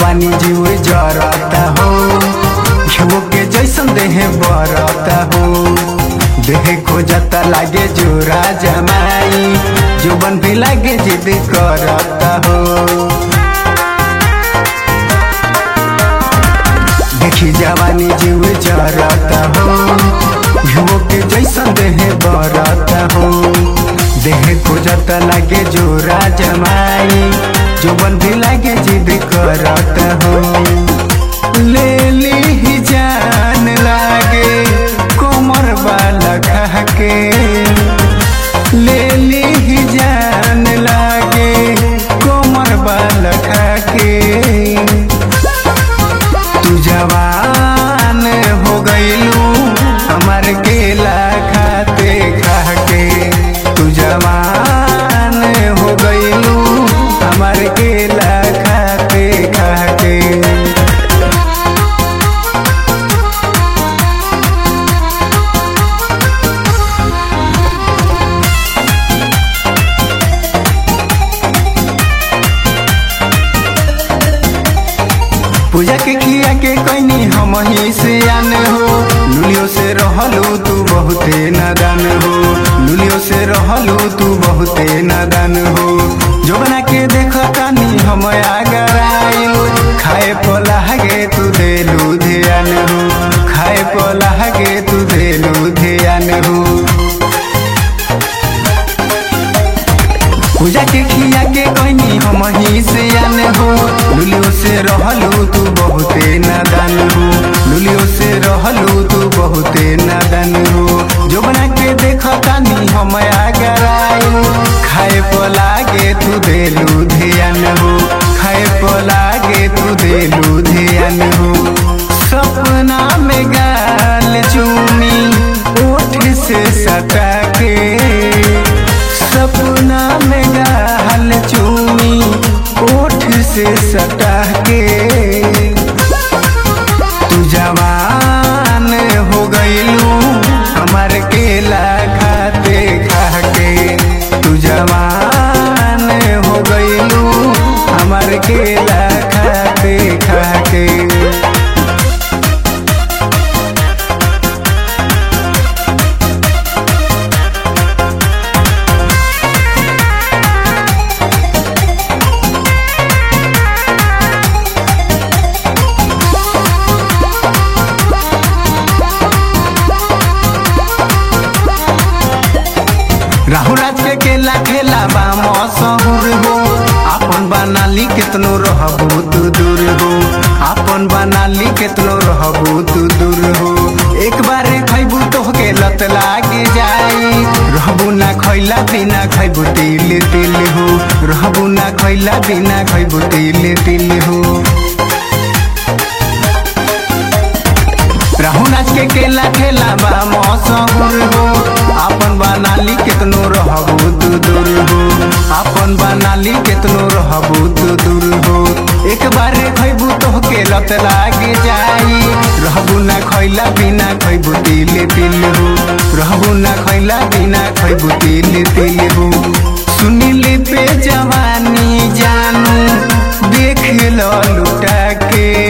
जवानी जीव जरता हो घेवो के जैसन देह बरता हो देह खोजता लागे जोरा जमाई जोबन भी लागे जिद करता हो देखी जवानी जीव जरता हो घेवो के जैसन देह बरता हो देह खोजता लागे जोरा जमाई जोबन भी लागे जिद करता हो ले ली जान लागे कोमर वाला खा के ले ली जान लागे कोमर वाला खा के तू जवान हो गईलू हमार केला खाते खा के तू जवान हो गईलू हमार केला खाते खा के पूजा के खिया के कैनी हम ही से आन हो लुलियो से रहलू तू बहुते नादान हो लुलियो से रहलू तू बहुते नादान हो जोगना के देख तानी हम आगर आइल खाए पोला गे तू देलू ध्यान हो खाए पोला गे तू देलू ध्यान हो पूजा के खिया के कैनी हम ही से आन हो लुलियो से रहलू तू बहुते नादान हो लुलियो से रहलू तू बहुते नादान हो जो बना के देख तानी हम आगर आइल खाए पोला गे तू देलू ध्यान हो खाए पोला गे तू देलू ध्यान हो सपना में गाल चूमी ओठ से सटा के सपना में गाल चूमी ओठ से सटा के तू जवान हो गईलू हमार केला खाते खा के तू जवान हो गईलू हमार केला खाते खा के राहुल राज के केला खेला बा मशहूर हो आपन बनाली कितनो रहबू तू दूर हो आपन बनाली कितनो रहबू तू दूर हो एक बारे खैबू तो के लत लागे जाई रहबू ना खैला बिना खैबू तिल तिल हो रहबू ना खैला बिना खैबू तिल तिल हो राहु नाच के केला खेला बा मशहूर हो आपन बनाली कितनो रहबू तू दूर हो आपन बनाली कितनो रहबू तू दूर हो एक बारे खैबू तो के लत लागे जाई रहबू ना खैला बिना खैबू तिल तिल हो रहबू ना खैला बिना खैबू तिल तिल हो सुनिली पे जवानी जानू देख लो लुटा के